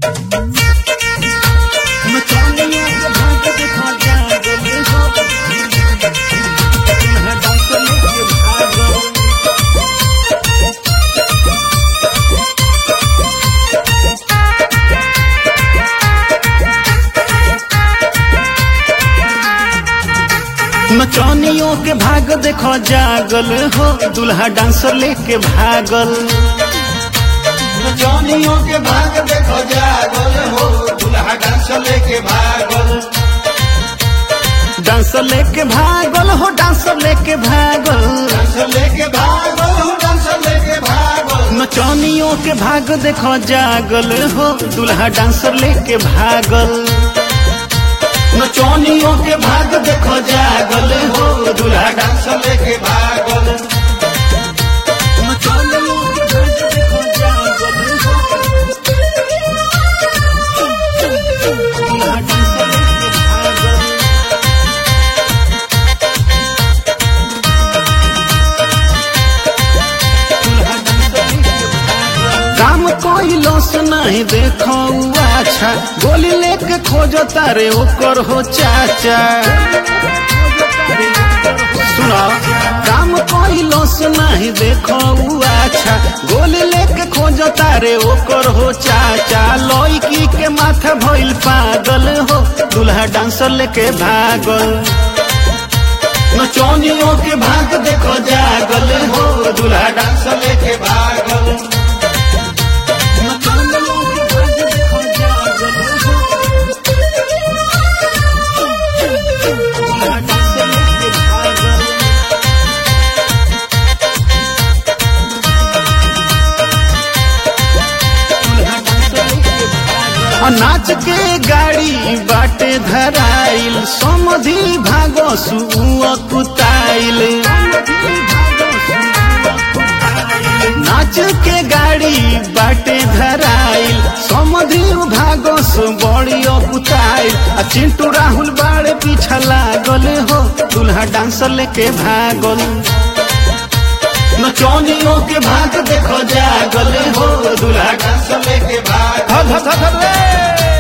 नचनियों के भाग देखो जागल हो दुल्हा डांस लेके भागल नचनियों के भाग देखो जागल हो दुल्हा डांसर लेके भागल नचनियों के भाग देखो जागल हो दुल्हा डांस लेके भागल डांसर लेके भागल हो डांसर लेके भागल डांस लेके भागल हो डांस लेके भागल नचनियों के भाग देखो जागल हो दुल्हा डांसर लेके भागल नचनियों के भाग देखो जागल हो दुल्हा डांस लेके भागल नचनियों के भाग देखो जागल हो दुल्हा डांसर लेके भागल दुल्हा डांसर लेके भागल काम कोई लॉस नहीं देखो उ अच्छा गोली लेके खोजो तारे ओकर हो चाचा सुनो काम कोई लॉस नहीं देखो उ अच्छा गोली लेके खोजो तारे ओकर हो चाचा लौकी के माथा भइल पागल हो दूल्हा डांसर लेके भागल नचनियों के भाग देखो जागल हो दुल्हा डांस लेके भागल नचनियों के भाग देखो जागल हो। दूल्हा डांसर लेके भागल नाच के गाड़ी बाटे धराइल समधि भागो सुअ कुताइल नाच के गाड़ी बाटे धराइल समधि भागो सु बड़ी कुताइल आ चिंटू राहुल बाड़े पीछा लागल हो दूल्हा डांसर लेके भागल नचनियों के भाग देखो जागल हो दुल्हा डांस लेके भागल धर धर धर धर रे